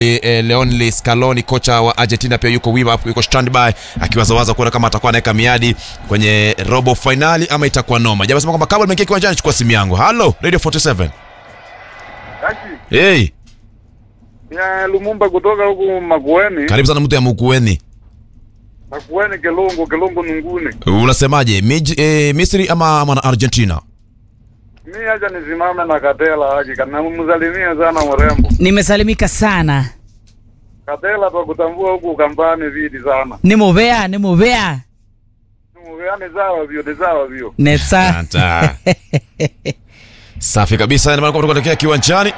eh, Leonel Scaloni kocha wa Argentina pia yuko wima hapo, yuko standby akiwazawaza kuona kama atakuwa anaweka miadi kwenye robo finali ama itakuwa noma. Jamaa sema kwamba kabla nimeingia kiwanjani, chukua simu yangu. Hello Radio 47. Kaki, Hey, ya Lumumba kutoka huku Makueni. karibu sana mtu ya Mukueni. Makueni Kelongo, Kelongo Nunguni. Unasemaje? Miji, eh, Misri ama, ama na Argentina? Mi acha nisimame na Katela haki kana msalimia sana mrembo. nimesalimika sana Katela twakutambua huku kampani vidi sana. nimuvea nimuvea Muveane sawa vyo, ni sawa vyo. nesa Anta. Safi kabisa, ndio maana kwamba tunaelekea kiwanjani.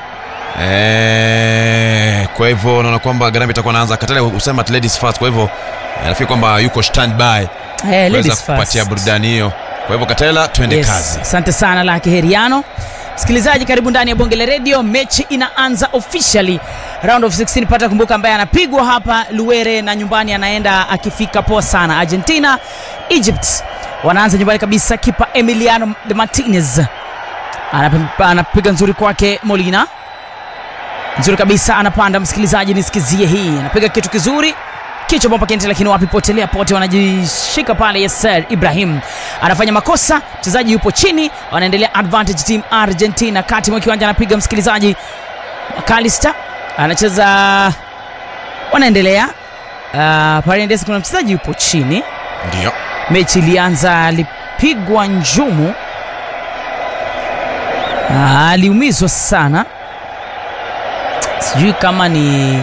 Eh, kwa hivyo naona kwamba Garambe itakuwa naanza Katale usema at ladies first, kwa hivyo eh, nafikiri kwamba yuko standby Eh, kuweza ladies kupatia first. burudani hiyo. Kwa hivyo Katela, twende Yes, kazi. asante sana Laki Heriano. Msikilizaji, karibu ndani ya bonge la redio. Mechi inaanza officially round of 16. Pata kumbuka, ambaye anapigwa hapa Luwere na nyumbani anaenda akifika poa sana. Argentina Egypt wanaanza nyumbani kabisa. Kipa Emiliano de Martinez Anap- anapiga nzuri kwake Molina, nzuri kabisa, anapanda. Msikilizaji, nisikizie hii, anapiga kitu kizuri kichwa bomba kente, lakini wapi, potelea pote, wanajishika pale. Yasser Ibrahim anafanya makosa, mchezaji yupo chini, wanaendelea advantage team Argentina. Kati mwa kiwanja anapiga msikilizaji, Kalista anacheza, wanaendelea uh, Paredes, kuna mchezaji yupo chini. Ndio. Mechi ilianza, alipigwa njumu, Ah, aliumizwa sana, sijui kama ni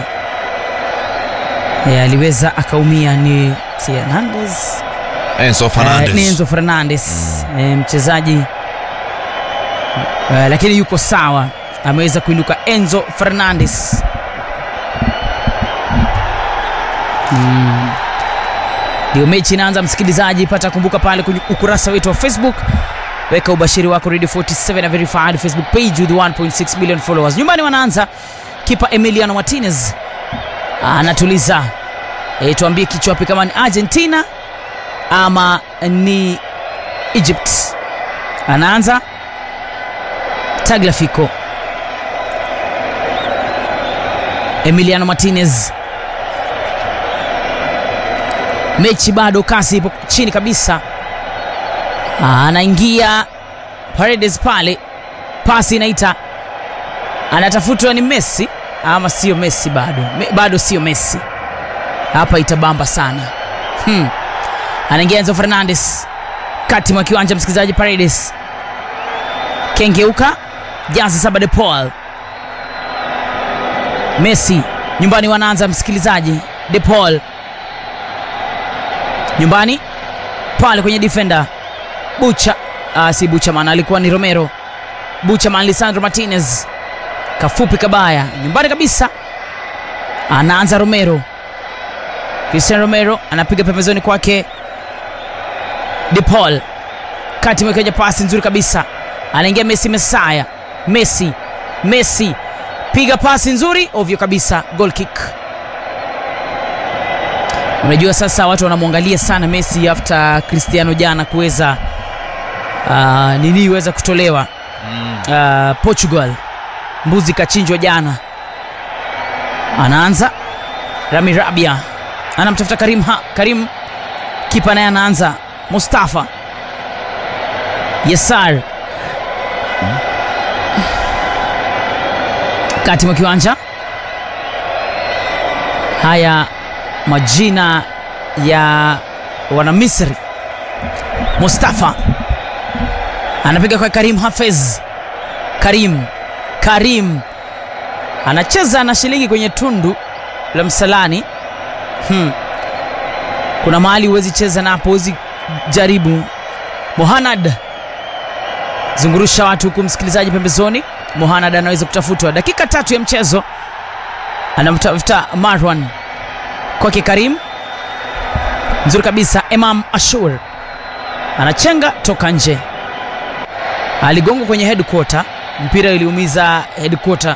e, aliweza akaumia ni si Hernandez Enzo Eh, Fernandez. ni Enzo Fernandez eh, mchezaji eh, lakini yuko sawa, ameweza kuinuka Enzo Fernandez. Mm. Ndio mechi inaanza, msikilizaji, pata kumbuka pale kwenye ukurasa wetu wa Facebook, weka ubashiri wako Radio 47 na verified Facebook page with 1.6 million followers. Nyumbani wanaanza, kipa Emiliano Martinez anatuliza. E, tuambie kichwa wapi kama ni Argentina ama ni Egypt. Anaanza Tagliafico, Emiliano Martinez. Mechi bado kasi ipo chini kabisa. Ah, Anaingia Paredes pale, pasi inaita, anatafutwa ni Messi ama sio Messi? Bado Me, bado sio Messi. Hapa itabamba sana hmm. Anaingia Enzo Fernandez kati mwa kiwanja, msikilizaji. Paredes kengeuka, jazi saba de Paul. Messi nyumbani wanaanza, msikilizaji. De Paul nyumbani pale kwenye defender Bucha, ah, si Buchaman, alikuwa ni Romero. Buchaman, Lisandro Martinez kafupi kabaya, nyumbani kabisa. Anaanza Romero, Cristian Romero anapiga pembezoni kwake De Paul kati mwekeja pasi nzuri kabisa, anaingia Messi Mesaya, Messi Messi piga pasi nzuri ovyo kabisa, goal kick. Unajua sasa watu wanamwangalia sana Messi after Cristiano jana kuweza uh, nini iweza kutolewa uh, Portugal, mbuzi kachinjwa jana. Anaanza Rami Rabia anamtafuta Karim, ha, Karim kipa naye anaanza Mustafa Yesar kati mwa kiwanja. Haya majina ya wana Misri. Mustafa anapiga kwa Karim Hafez. Karim Karim anacheza na shilingi kwenye tundu la msalani. Hmm. Kuna mahali huwezi cheza napo, huwezi jaribu. Mohanad zungurusha watu huku, msikilizaji pembezoni. Mohanad anaweza kutafutwa, dakika tatu ya mchezo, anamtafuta Marwan kwake Karim, nzuri kabisa. Imam Ashur anachenga toka nje, aligongwa kwenye headquarter, mpira iliumiza headquarter,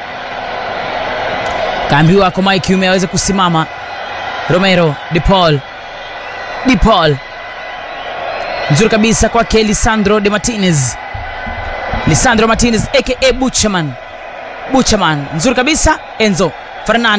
kaambiwa akomae kiume aweze kusimama. Romero De Paul, De Paul nzuri kabisa kwake Lisandro de Martinez, Lisandro Martinez aka Buchaman, Buchaman nzuri kabisa. Enzo Fernandes